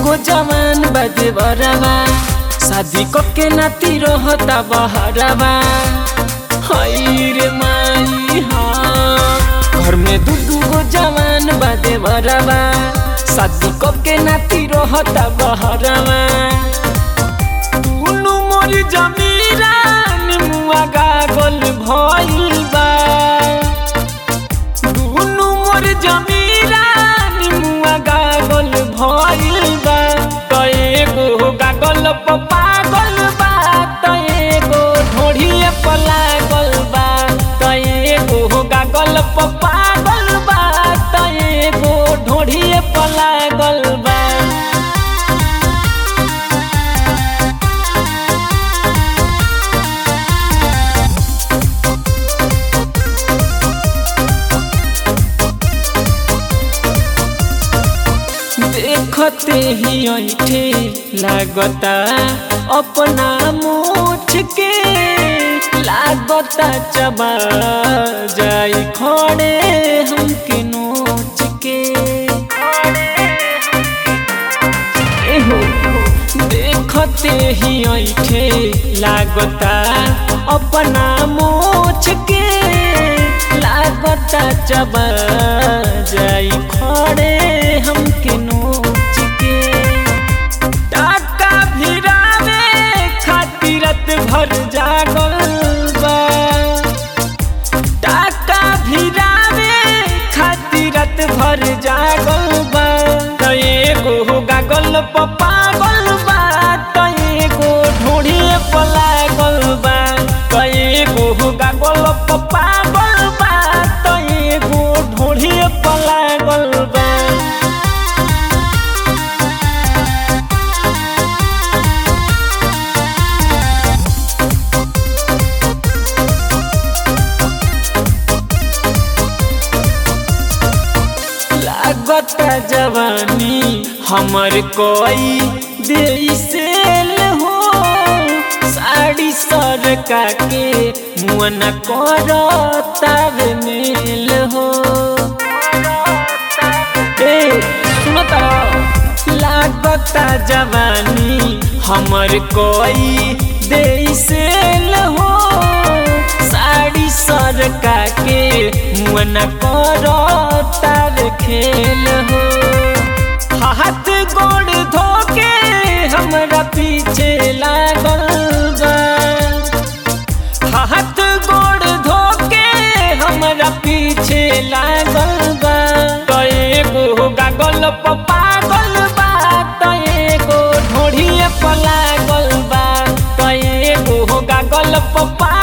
गो जवान बदे बरवा शादी के नाती रहता बहरवा हई रे माई हाँ घर में दू दू गो जवान बदे बरवा शादी के नाती रहता बहरवा दुनु मोर जमीरा निमुआ गागल भइल बा दुनु मोर जमीरा निमुआ गागल भइल बा त एगो गागल प पागल बा त एगो ढोढ़िए प लागल बा त एगो गागल प पागल बा त एगो ढोढ़िए प लागल बा देखते ही ऐठे लागता अपना मुठ के लागता चबा जाई खड़े हमके नोच के एहो देखते ही ऐठे लागता अपना मोछ के लागता चबा जाई खड़े हमके नोच के टाका भिरावे खातिरत भर जागल बा टाका भिरावे खातिरत भर जागल बा त एगो गागल प पागल बा त एगो ढोढ़िए प लागल बा त एगो गागल प पागल बा त एगो ढोढ़िए प लागल बा लागता जवानी हमर कोई देसेल हो साड़ी सरका के मुअन करतावे मेल हो ए सुनता लागता जवानी हमर कोई देसेल हो साड़ी सरका के मुअन करतार खेल हो हाथ गोड़ धोके हमरा पीछे लागल बा हाथ गोड़ धोके हमरा पीछे लागल बा त एगो गागल प पागल बा त एगो ढोढ़िए प लागल बा त एगो गागल प